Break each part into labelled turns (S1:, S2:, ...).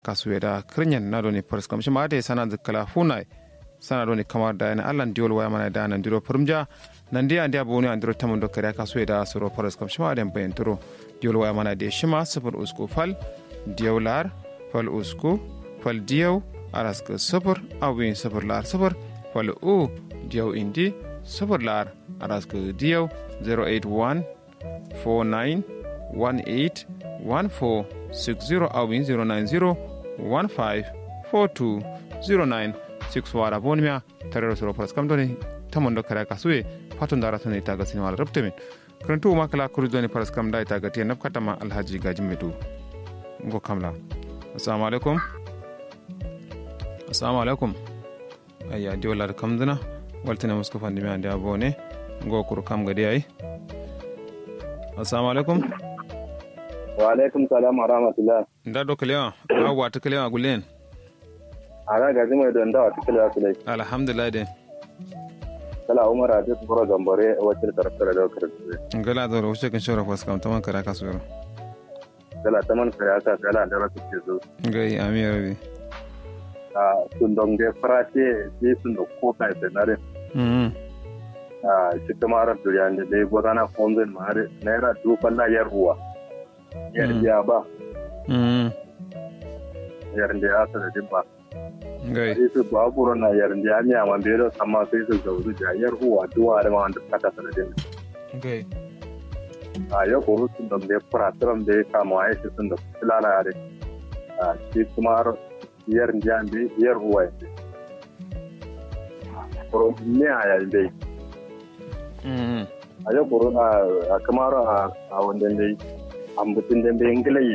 S1: kasuweda kirnyen na doni pars kam shima ade sana zikala funai sana doni kamar da yana allan diol waya mana da nan diro purmja nan dia dia boni an diro tamundo kare kasuweda soro pars kam shima ade bayan turo diol waya mana de shima sifur usku fal diolar fal usku fal diyaw araska sifur awin sifur lar sifur fal u diyaw indi sifur lar araska diyaw 081 49 18 14 60 awin 090 15 42 09 6 wara bonmiya tarero soro pras kam doni tamondo kara kasue fatun dara tuni itaga sini wala rabtemin karantu ma kala kuru doni pras kam da itaga tiya nab katama alhaji gaji medu ngo kamla assalamu alaikum assalamu alaikum ayya di wala kam dana waltina musko fandi mi ande abone ngo kuru kam gadi ay assalamu alaikum
S2: wa alaikum salam wa rahmatullah
S1: nda do kalewa awa ta kalewa gulen
S2: ara gaji mai don dawa cikin da su dai
S1: alhamdulillah de
S2: kala umar a cikin fura gambare wacce da taraftar da karfi
S1: ngala do wuce kan shora fas kam taman kara kasu yaro
S2: kala ta man kare aka kala da rasu ke zo
S1: gai ami rabi
S2: a sun don ga farate ji sun da koka da nare
S1: mm
S2: a shi kuma ran duriya ne dai gwadana fonzin mare naira duban la yar ruwa yar biya ba
S1: mm
S2: yar da ya sa da dimba
S1: gai
S2: sai su ba buru na yar da ya miya man bero amma sai su zauru da yar ruwa duwa da ma wanda kata sanadin
S1: gai
S2: a yau ko sun da ya furaturan da ya kama a yake sun da filala yare a shi kuma har yar jiyan da yar ruwa ya kuro ne a yayin dai
S1: mm
S2: a yau kuro a kamar a wanda dai ambutin da bai ngilaye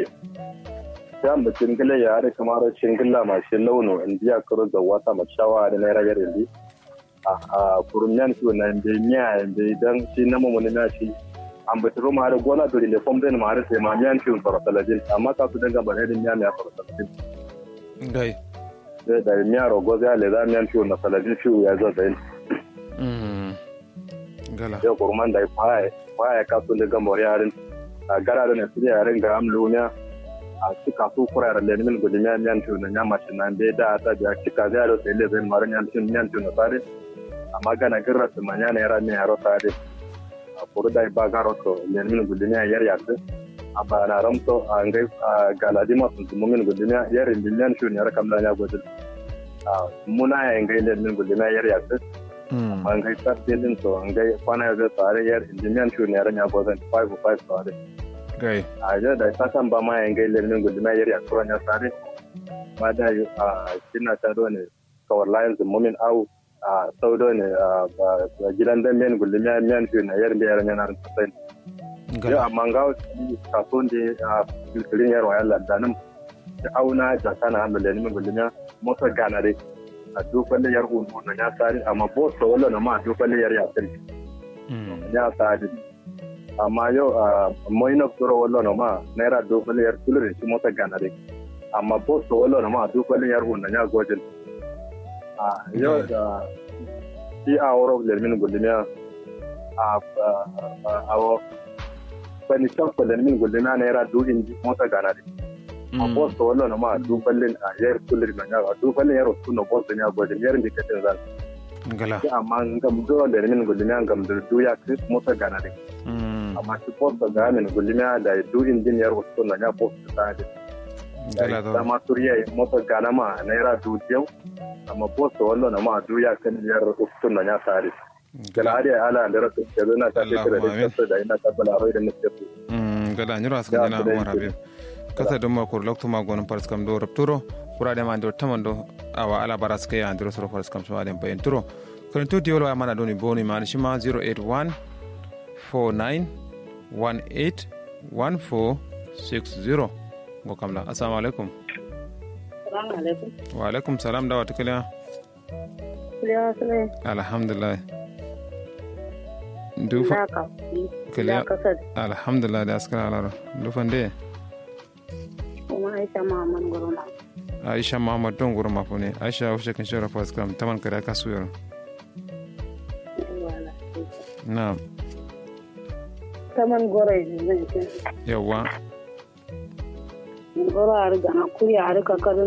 S2: sai ambutin ngilaye ya da kamar shingilla mashi launo in biya kuro da wata mashawa da naira yar indi a kurunyan su na bai miya bai dan shi na mamuni na shi ambitiro ma da gona to le fom den ma da sai ma miyan ciwon farasalajin amma ka su danga bane din miya miya farasalajin
S1: gai
S2: sai da miya rogo zai le za miyan ciwon na salajin ciwo ya zo da yin
S1: mm gala
S2: sai kurman da ya kwaya ka su danga mori yarin a gara da ne su yarin ga amlu miya a cika su kura da lenin gudu miya miyan ciwon na nyama shi nan bai da ta biya cika zai da sai le zai mara miyan ciwon miyan ciwon na sare amma gana girra su manya ne yara miya yaro sare a kuru da ba garo to lenin gudu miya yar yasin a bana ramto a ngai a galadi masu tumumin guduniya yar miliyan shu ne rakam da ya gudun a muna ya ngai le min guduniya yar ya tsis
S1: mm
S2: a ngai sar din to ngai kwana ya zai tsare yar miliyan shu ne ran ya gudun 5 5 tsare
S1: gai
S2: a ja da ta kan ba ma ya ngai le min guduniya yar ya kuran ya tsare ba da yi a kina ta do ne kawar layin tumumin au a saudo ne a gidan dan men guduniya miyan shu ne yar biyar ne na ran tsayin yau
S1: gala
S2: amma ga kasuwan da a filtrin yarwa ya landanin da auna da kana hannu da neman gulmiya motar gana dai a dukkan da yar unu na ya sari amma bo so wala na ma dukkan da yar ya sari
S1: mm
S2: ya sari amma yau a mai na tsoro wala na ma naira dukkan da yar tulurin shi motar gana dai amma bo so wala na ma dukkan da yar unu na ya gojin a yau da shi a wurin da neman gulmiya a a bani can kwallon min gullina naira dugin mota gana de a bosta wallo na ma du ballin a yar kullir na ya du ballin yaro tuno bosta ne a gwajin yarin da kace zan
S1: gala
S2: amma ngam do da min gullina ngam da du ya kris mota gana de
S1: mm
S2: amma shi bosta ga min gullina da du injin yaro tuno ya bosta ta de
S1: gala
S2: da
S1: do
S2: ma turiya mota gana ma naira du yau amma bosta wallo na ma du ya kan yar tuno ya tare gala hadi ala da rasu da na ta ce da kasa da ina tabbala rai da nake
S1: mm gala nyura sa jana umar habib kasa do makor lokto ma gon pars kam do rapturo kurade ma ndo tamando awa ala baras ke andro soro pars kam shwa dem bayen turo kan to diolo mana doni boni man shima 081 49 18 1460 go kamla assalamu alaikum
S3: Salamu alaikum.
S1: wa alaikum salam da wata kiliya
S3: Kulewa sule
S1: alhamdulillah dufa
S3: na ka
S1: Kulewa-
S3: ya kasar
S1: alhamdulillah da askara alaro dufan de
S3: kuma Aisha Muhammad Guruma.
S1: aisha muhammad don guru mafune aisha wuce kan shora pars kam taman kada kasu yaro
S3: Wala.
S1: na
S3: Taman gore ne zan ce.
S1: yawa
S3: goro a riga na kuri a rika karin